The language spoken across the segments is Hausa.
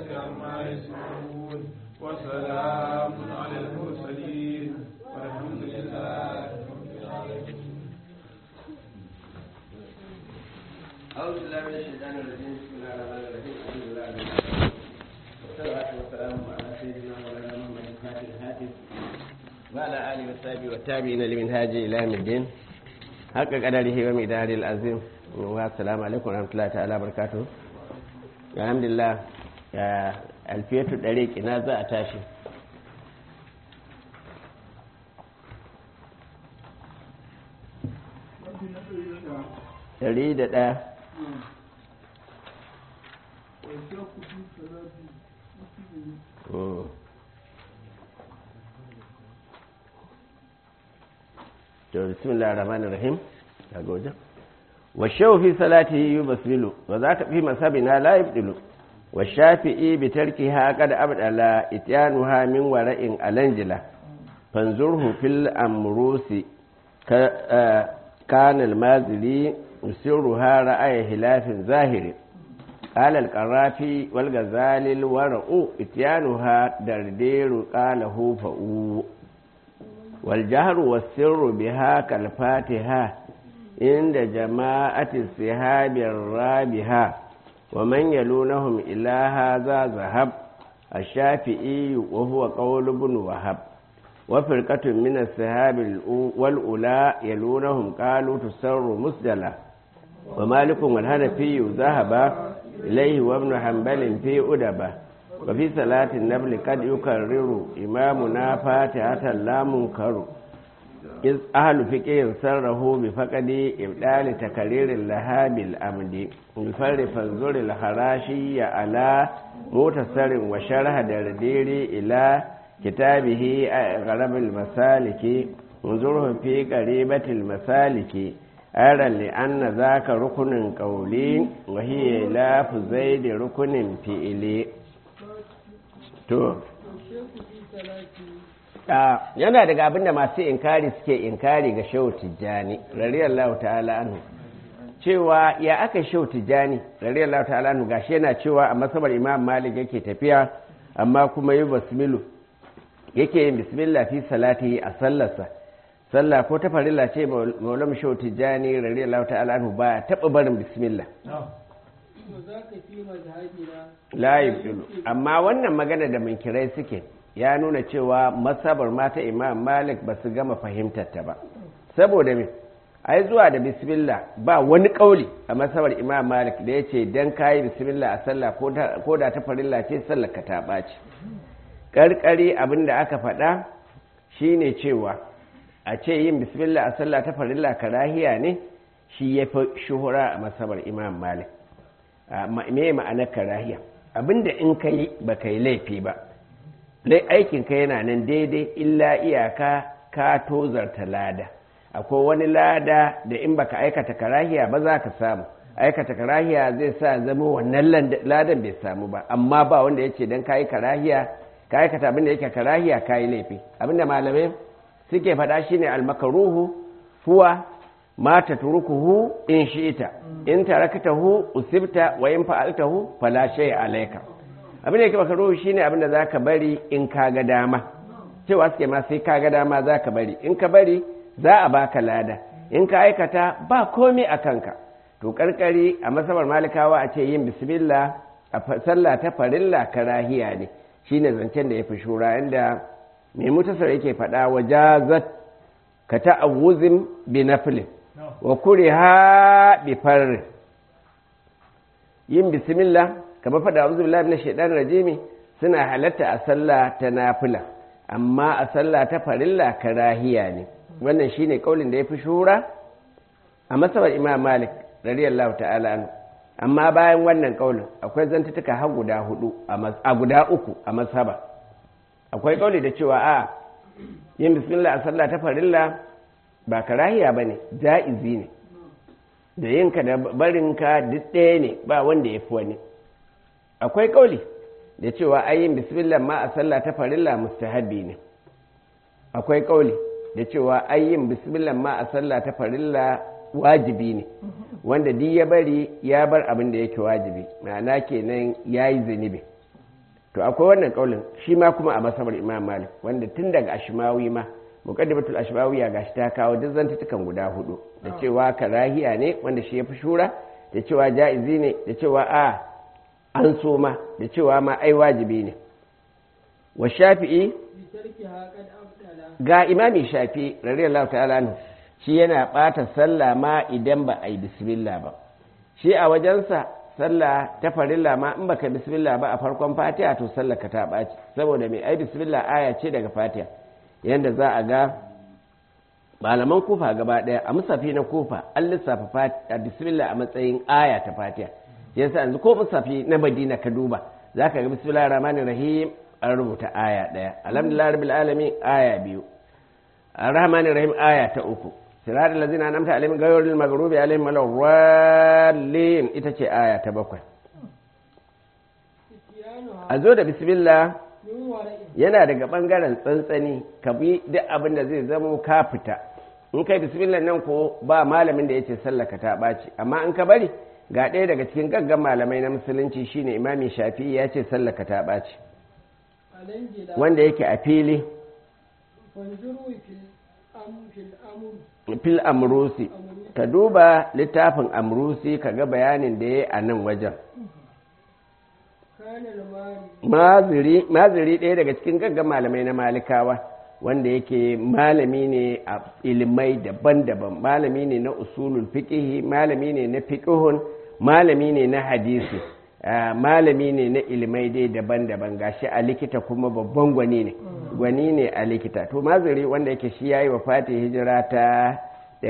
عما يصفون وسلام على المرسلين والحمد لله رب العالمين أعوذ بالله من الشيطان الرجيم بسم الله الرحمن الرحيم الحمد لله رب العالمين والصلاة والسلام على سيدنا مولانا محمد الفاتح الهاتف وعلى آله وصحبه والتابعين لمنهاج إلى يوم الدين حق قدره ومقداره العظيم والسلام عليكم ورحمة الله تعالى وبركاته الحمد لله يا ألفية الطريق نازع تاشي ɗari da ɗaya to bismillah rahman rahim daga wajen wa shawu fi salatihi yubasmilu wa za ka fi masabina la yubdilu wa shafi'i bi tarkiha qad abdala ityanuha min wara'in alanjila fanzurhu fil amrusi kana al-mazili يسرها رأي خلاف ظاهر قال القرافي والغزال الورع اتيانها دردير قاله فؤو والجهر والسر بها كالفاتحة عند جماعة السهاب الرابحة ومن يلونهم إلى هذا ذهب الشافعي وهو قول ابن وهب وفرقة من السهاب والأولى يلونهم قالوا تسر مسجلا ومالك والهنفي ذهب إليه وابن حنبل في أدبة وفي صلاة النبل قد يكرر إمامنا فاتحة لا منكر إذ أهل فقه سره بفقد إبدال تكرير لها بالأمد الفر فانظر الخراشي على متصر وشرح درديري إلى كتابه غرب المسالك انظره في قريبة المسالك أرى لأن ذاك ركن قولي وهي لاف زيد ركن فئلي to yana daga abin da masu inkari suke inkari ga shehu tijjani radiyallahu ta'ala anhu cewa ya aka shehu tijjani radiyallahu ta'ala anhu gashi yana cewa a masabar imam malik yake tafiya amma kuma yi basmilu yake yin bismillah fi salati a sallarsa sallah ko ta farilla ce maulam shau tijjani radiyallahu ta'ala anhu ba taɓa barin bismillah la yubdilu amma wannan magana da munkirai suke ya nuna cewa masabar mata imam malik ba su gama fahimtar ta ba saboda me ai zuwa da bismillah ba wani kauli a masabar imam malik da ya ce dan kayi bismillah a sallah ko da ta farilla ce sallar ka ta ɓaci karkare abin da aka faɗa shine cewa a ce yin bismillah a sallah ta farilla karahiya ne shi ya fi shuhura a masabar imam malik me ma'anar karahiya abinda in ka yi ba ka yi laifi ba aikin ka yana nan daidai illa iyaka ka tozarta lada akwai wani lada da in baka aikata karahiya ba za ka samu aikata karahiya zai sa zama wannan ladan bai samu ba amma ba wanda ya ce don ka yi karahiya ka aikata abinda yake karahiya ka yi laifi abinda malamai suke faɗa shine almakaruhu huwa ma tatrukuhu in shi'ita in taraktahu usibta wa in fa'altahu fala shay'a alayka abinda yake makaruhu shine abinda zaka bari in ka ga dama cewa suke ma sai ka ga dama zaka bari in ka bari za a baka lada in ka aikata ba komai a kanka to karkari a masabar malikawa a ce yin bismillah a sallah ta farilla karahiya ne shine zancen da ya fi shura inda mai mutasar yake faɗa wa jazat ka ta'awuzin bi nafilin wa kuriha bi farri yin bismillah kamar faɗa wa zubi na shaidan rajimi suna halatta a sallah ta nafila amma a sallah ta farilla karahiya ne wannan shine kaulin da ya fi shura a masabar imam malik radiyallahu ta'ala anhu amma bayan wannan kaulin akwai zantutuka har guda hudu a guda uku a masaba akwai kauli da cewa a yin bismillah a sallah ta farilla ba karahiya bane ja'izi ne da yinka da barinka duk ɗaya ne ba wanda ya fi wani akwai kauli da cewa ayin bismillah ma a sallah ta farilla mustahabi ne akwai kauli da cewa ayin bismillah ma a sallah ta farilla wajibi ne wanda duk ya bari ya bar abin da yake wajibi ma'ana kenan ya yi zunubi to akwai wannan kaulin shi ma kuma a masabar imam malik wanda tun daga ashmawi ma muqaddimatul ashmawiya gashi ta kawo duk zantutukan guda hudu da cewa karahiya ne wanda shi yafi shura da cewa ja'izi ne da cewa a an so ma da cewa ma ai wajibi ne wa shafi'i ga imami shafi radiyallahu ta'ala anhu shi yana bata sallah ma idan ba a yi bismillah ba shi a wajensa sallah ta farilla ma in baka bismillah ba a farkon fatiha to sallah ka ta ɓaci saboda mai ai bismillah aya ce daga fatiha yanda za a ga malaman kufa gaba ɗaya a musafi na kufa an lissafa a bismillah a matsayin aya ta fatiha yasa yanzu ko musafi na madina ka duba za ka ga bismillah rahmanir rahim an rubuta aya ɗaya alhamdulillah rabbil alamin aya biyu arrahmanir rahim aya ta uku sirat allazina an'amta alaihim ghayril maghrubi alaihim waladdallin ita ce aya ta bakwai a zo da bismillah yana daga bangaren tsantsani ka bi duk abin da zai zamo ka fita in kai bismillah nan ko ba malamin da yace sallaka ta ɓaci amma in ka bari ga ɗaya daga cikin gaggan malamai na musulunci shine imami shafi'i ya ce sallaka ta ɓaci wanda yake a fili fil amrusi ka duba littafin amrusi ka ga bayanin da ya a nan wajen maziri ɗaya daga cikin gaggan malamai na malikawa wanda yake malami ne a ilimai daban-daban malami ne na usulul fiƙihi malami ne na fiƙihun malami ne na hadisi malami ne na ilimai dai daban-daban gashi a likita kuma babban gwani ne gwani ne a likita to maziri wanda yake shi yayi wa fati hijira ta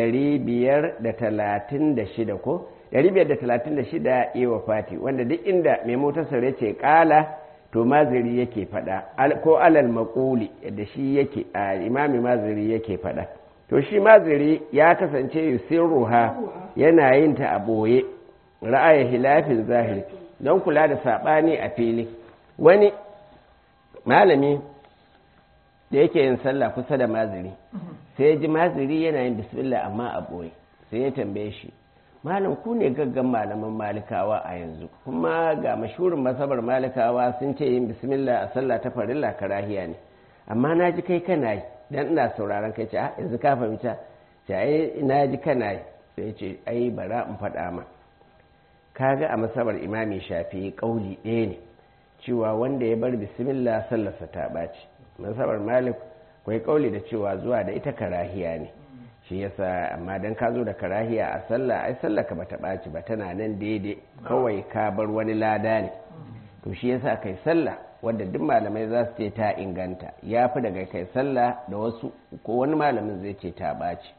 536 ko 536 yi wa fati wanda duk inda mai motarsa ya ce kala to maziri yake fada ko alal makuli da shi yake a imami maziri yake fada to shi maziri ya kasance yusirruha yana yin ta a boye ra'ayi hilafin zahiri don kula da saɓani a fili wani malami da yake yin sallah kusa da maziri sai ji maziri yana yin bismillah amma a ɓoye sai ya tambaye shi malam ku ne gaggan malaman malikawa a yanzu kuma ga mashurin masabar malikawa sun ce yin bismillah a sallah ta farilla karahiya ne amma na ji kai kana yi dan ina sauraron kai ce yanzu ka fahimta ce ai na ji kana yi sai ce ai bara in faɗa ma kaga a masabar imami shafi kauli ɗaya ne cewa wanda ya bar bismillah sallarsa ta ɓaci masabar malik kwai kauli da cewa zuwa da ita karahiya ne shi yasa amma dan ka zo da karahiya a sallah ai sallah ka bata ɓaci ba tana nan daidai kawai ka bar wani lada ne to shi yasa kai sallah wadda duk malamai za su ce ta inganta ya fi daga kai sallah da wasu ko wani malamin zai ce ta ɓaci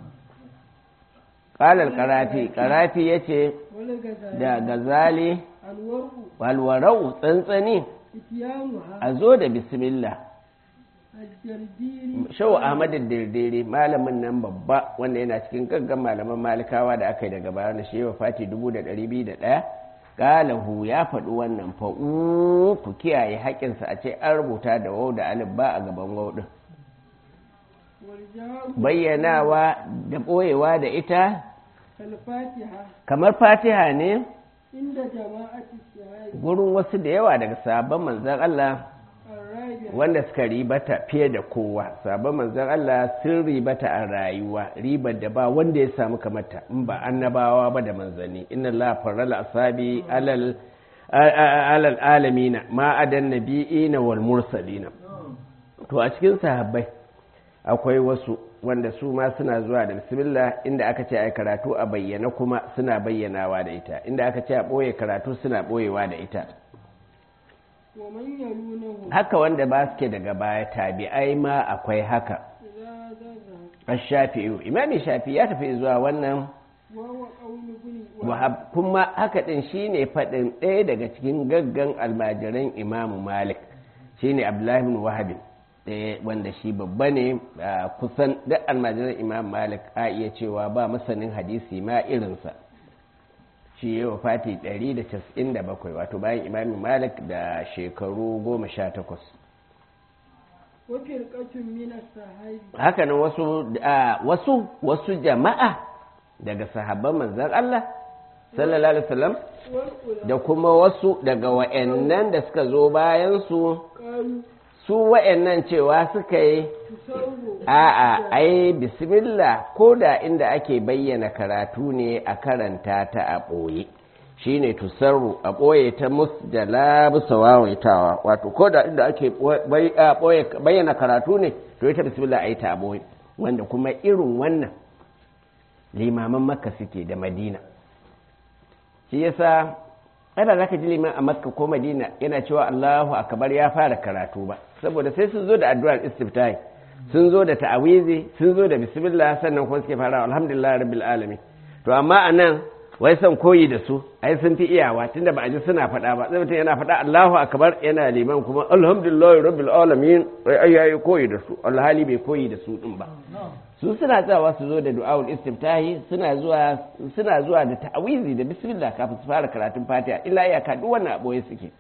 ƙalar ƙarafi ƙarafi ya ce da gazali walwarau tsantsani a zo da bismillah shau ahmadu dirdiri malamin nan babba wanda yana cikin gaggan malaman malikawa da aka yi daga bayan da shewa fati 2,201 galahu ya faɗi wannan fa'u ku kiyaye haƙinsa a ce an rubuta da wau da alif ba a gaban wau ɗin bayyanawa da ɓoyewa da ita kamar fatiha ne gurin wasu da yawa daga sabon manzan Allah wanda suka ribata fiye da kowa sabon manzan Allah sun ribata a rayuwa ribar da ba wanda ya samu kamata in ba annabawa ba da manzanni inna Allah farala asabi alal alal alamina ma adan nabiyina wal mursalina to a cikin sahabbai akwai wasu wanda su ma suna zuwa da bismillah inda aka ce ai karatu a bayyana kuma suna bayyanawa da ita inda aka ce a ɓoye karatu suna ɓoyewa da ita haka wanda ba suke daga baya tabi'ai ma akwai haka shafi'u imami shafi ya tafi zuwa wannan wahab kuma haka din shine faɗin ɗaya daga cikin gaggan almajiran imamu malik shine abdullahi bin wahabin wanda shi babba ne kusan duk almajiran imam malik a iya cewa ba masanin hadisi ma irinsa shi yi wa fati 197 wato bayan imam malik da shekaru 18 hakanan wasu wasu wasu jama'a daga sahabban manzan Allah sallallahu alaihi wasallam da kuma wasu daga wa'annan da suka zo bayan su su wa'annan cewa suka yi a'a ai bismillah ko da inda ake bayyana karatu ne a karanta ta a ɓoye shine tusarru a ɓoye ta musjala bisa wawaitawa wato ko da inda ake bayyana karatu ne to ita bismillah a yi ta a ɓoye wanda kuma irin wannan limaman makka suke da madina shi yasa ana za ka ji liman a makka ko madina yana cewa allahu akbar ya fara karatu ba saboda sai sun zo da addu'ar istiftahi sun zo da ta'awizi sun zo da bismillah sannan kuma suke fara alhamdulillah rabbil alamin to amma anan wai son koyi da su ai sun fi iyawa tunda ba a ji suna faɗa ba sai mutum yana faɗa Allahu akbar yana liman kuma alhamdulillah rabbil alamin ai yayi koyi da su alhali bai koyi da su din ba su suna tsawa su zo da du'aul istiftahi suna zuwa suna zuwa da ta'awizi da bismillah kafin su fara karatun fatiha illa ya ka duk wannan aboye suke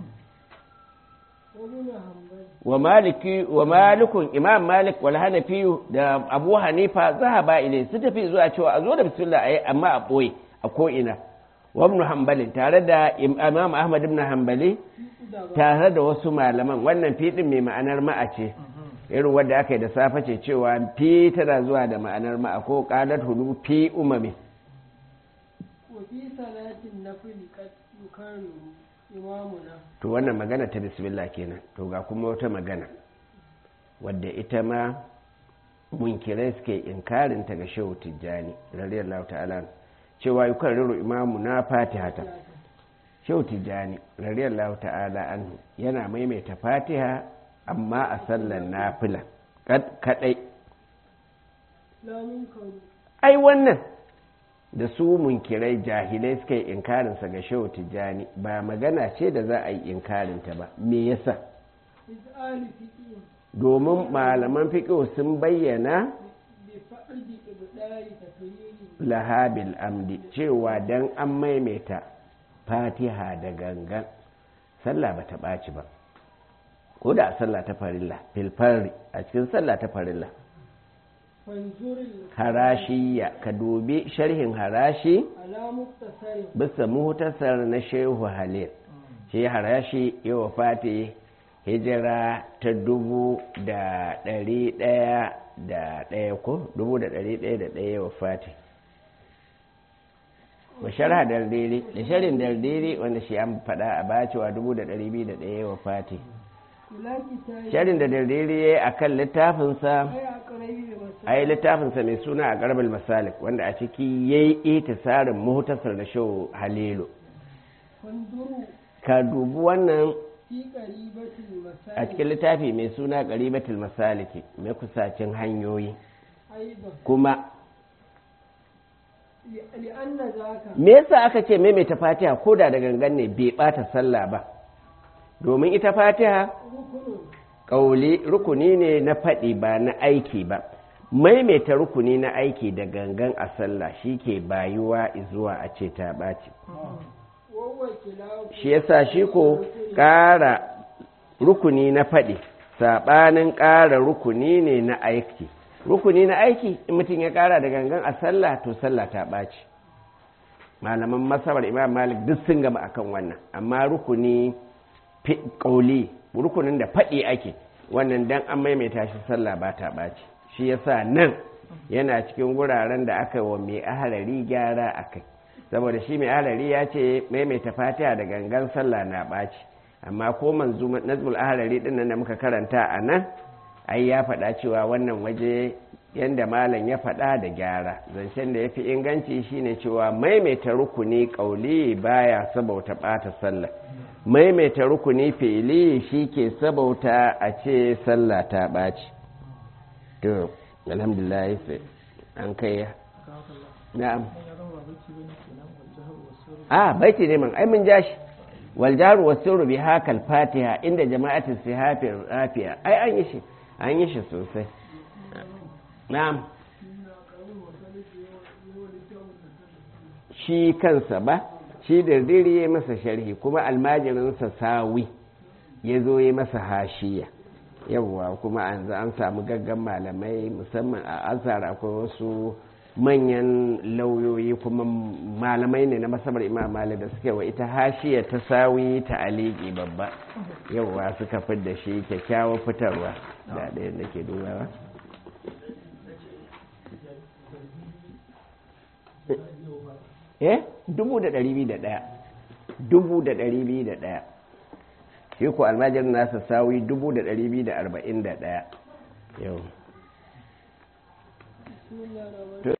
wa maliki wa malikun imam malik wal hanafi da abu hanifa zahaba ilai su tafi zuwa cewa a zo da bismillah ayi amma a boye a ko ina wa ibn hanbali tare da imam ahmad ibn hanbali tare da wasu malaman wannan fi din mai ma'anar ma'a ce irin wadda aka yi da safe ce cewa fi tana zuwa da ma'anar ma'a ko qalat hudu fi umami wa fi salatin nafil qad yukarriru imamuna to wannan magana ta bismillah kenan to ga kuma wata magana wadda ita ma munkirai suke inkarin ta ga shehu tijjani radiyallahu ta'ala cewa yi karriru imamu na fatihata shehu tijjani radiyallahu ta'ala anhu yana maimaita fatiha amma a sallan nafila kadai lamun karu ai wannan da su munkirai jahilai suka yi inkarinsa ga shehu tijjani ba magana ce da za a yi inkarinta ba me yasa izali fiqi domin malaman fiƙo sun bayyana bi fa'di ibdai tafyiri lahabil amdi cewa dan an maimaita fatiha da gangan sallah ba ta ɓaci ba ko da a sallah ta farilla filfari a cikin sallah ta farilla fanzuril harashiya ka dubi sharhin harashi ala muktasarin bisa muhtasar na shehu halil shi harashi ya wafati hijira ta dubu da ɗari ɗaya da ɗaya ko dubu da ɗari ɗaya da ɗaya ya wafati wa sharha dardiri da sharhin dardiri wanda shi an faɗa a bacewa dubu da ɗari biyu da ɗaya ya wafati ila kitabi sharhin da dardiri ya yi a kan littafinsa ay aqrabi da masu a yi littafinsa mai suna a garbal masalik wanda a ciki ya yi itisarin muhtasar da shehu halilu fanzuru ka dubi wannan fi qaribatil masajid a cikin littafi mai suna ƙaribatul masaliki mai kusacin hanyoyi aidan kuma li anna zaka me yasa aka ce maimaita fatiha ko da da gangan ne bai bata sallah ba domin ita fatiha rukunun ƙauli rukuni ne na faɗi ba na aiki ba maimaita rukuni na aiki da gangan a sallah shi ke bayuwa zuwa a ce ta ɓaci wawa kilahu shi yasa shi ko ƙara rukuni na faɗi saɓanin ƙara rukuni ne na aiki rukuni na aiki in mutum ya ƙara da gangan a sallah to sallah ta ɓaci malaman masabar imam malik duk sun gama akan wannan amma rukuni fi- ƙauli rukunin da faɗi ake wannan dan an maimaita shi sallah ba ta ɓaci shi yasa nan yana cikin wuraren da aka yi wa mai ahalari gyara a kai saboda shi mai ahalari ya ce maimaita fatiha da gangan sallah na ɓaci amma ko manzu nazmul ahalari ɗin nan da muka karanta a nan ai ya faɗa cewa wannan waje yanda malam ya faɗa da gyara zancen da ya fi inganci shine cewa maimaita rukuni ƙauli baya sabauta ɓata sallah maimaita rukuni fi'ili shi ke sabauta a ce sallah ta ɓaci to alhamdulillah sai an kai na'am a baiti ne man ai mun ja shi wal jaru wasirru bi hakal fatiha inda jama'atin sihafi rafiya ai an yi shi an yi shi sosai na'am shi kansa ba shi da diri ya masa sharhi kuma almajirinsa sawi ya zo ya masa hashiya yawwa kuma an an samu gaggan malamai musamman a azhar akwai wasu manyan lauyoyi kuma malamai ne na masabar imam malik da suke wa ita hashiya ta sawi ta aliki babba yauwa suka fi da shi kyakkyawar fitarwa da ɗaya da ke dubawa eh dubu da ɗari biyu da ɗaya dubu da ɗari biyu da ɗaya shi ko almajirin nasa sawi dubu da ɗari biyu da arba'in da ɗaya yau